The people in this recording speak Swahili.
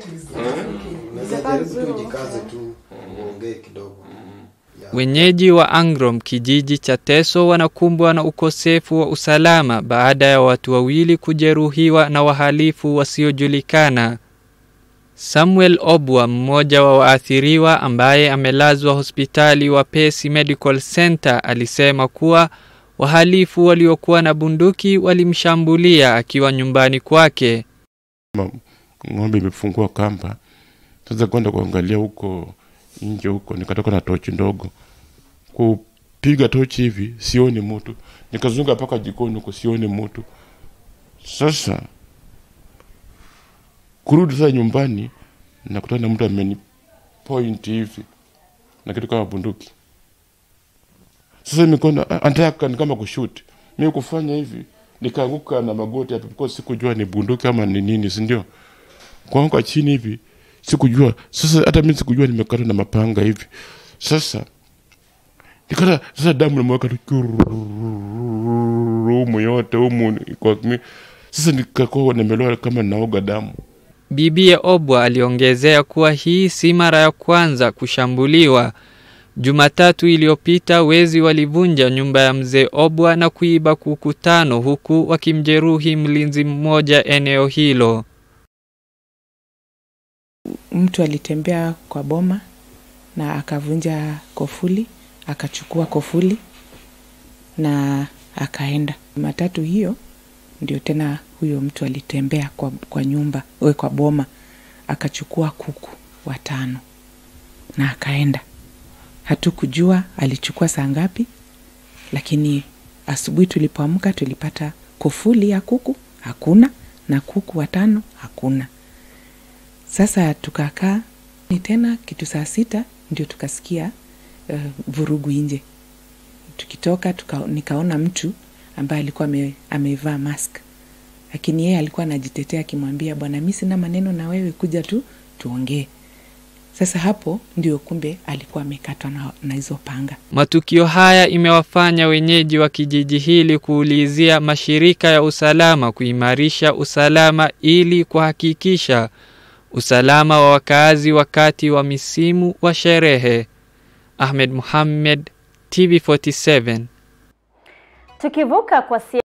Unaweza jaribu tu jikaze tu uongee kidogo. Yeah. Wenyeji wa Angrom kijiji cha Teso wanakumbwa na ukosefu wa usalama baada ya watu wawili kujeruhiwa na wahalifu wasiojulikana. Samuel Obwa, mmoja wa waathiriwa ambaye amelazwa hospitali wa Pesi Medical Center, alisema kuwa wahalifu waliokuwa na bunduki walimshambulia akiwa nyumbani kwake. ng'ombe imefungua kamba. Sasa kwenda kuangalia huko nje huko, nikatoka na tochi ndogo kupiga tochi hivi, sioni mtu, nikazunga mpaka jikoni huko, sioni mtu. Sasa kurudi sasa nyumbani, nakutana na mtu ameni point hivi na kitu kama bunduki. Sasa mikono anataka ni kama kushoot, mimi kufanya hivi nikaanguka na magoti hapo, because sikujua ni bunduki ama ni nini, si ndio? Kuanguka chini hivi sikujua. Sasa hata mimi sikujua nimekata na mapanga hivi. Sasa nikata, sasa damu nimeweka tu humu yote humu kwa mi. Sasa nikakuwa nimeloa kama naoga damu. Bibie Obwa aliongezea kuwa hii si mara ya kwanza kushambuliwa. Jumatatu iliyopita wezi walivunja nyumba ya mzee Obwa na kuiba kuku tano huku wakimjeruhi mlinzi mmoja eneo hilo. mtu alitembea kwa boma na akavunja kofuli akachukua kofuli na akaenda matatu hiyo ndio tena huyo mtu alitembea kwa, kwa nyumba we kwa boma akachukua kuku watano na akaenda hatukujua alichukua saa ngapi lakini asubuhi tulipoamka tulipata kofuli ya kuku hakuna na kuku watano hakuna sasa tukakaa ni tena kitu saa sita ndio tukasikia uh, vurugu nje tukitoka tuka, nikaona mtu ambaye alikuwa ame, amevaa mask lakini yeye alikuwa anajitetea akimwambia bwana mi sina maneno na wewe kuja tu tuongee sasa hapo ndio kumbe alikuwa amekatwa na, na hizo panga Matukio haya imewafanya wenyeji wa kijiji hili kuulizia mashirika ya usalama kuimarisha usalama ili kuhakikisha usalama wa wakaazi wakati wa misimu wa sherehe. Ahmed Muhammad, TV47. Tukivuka kwa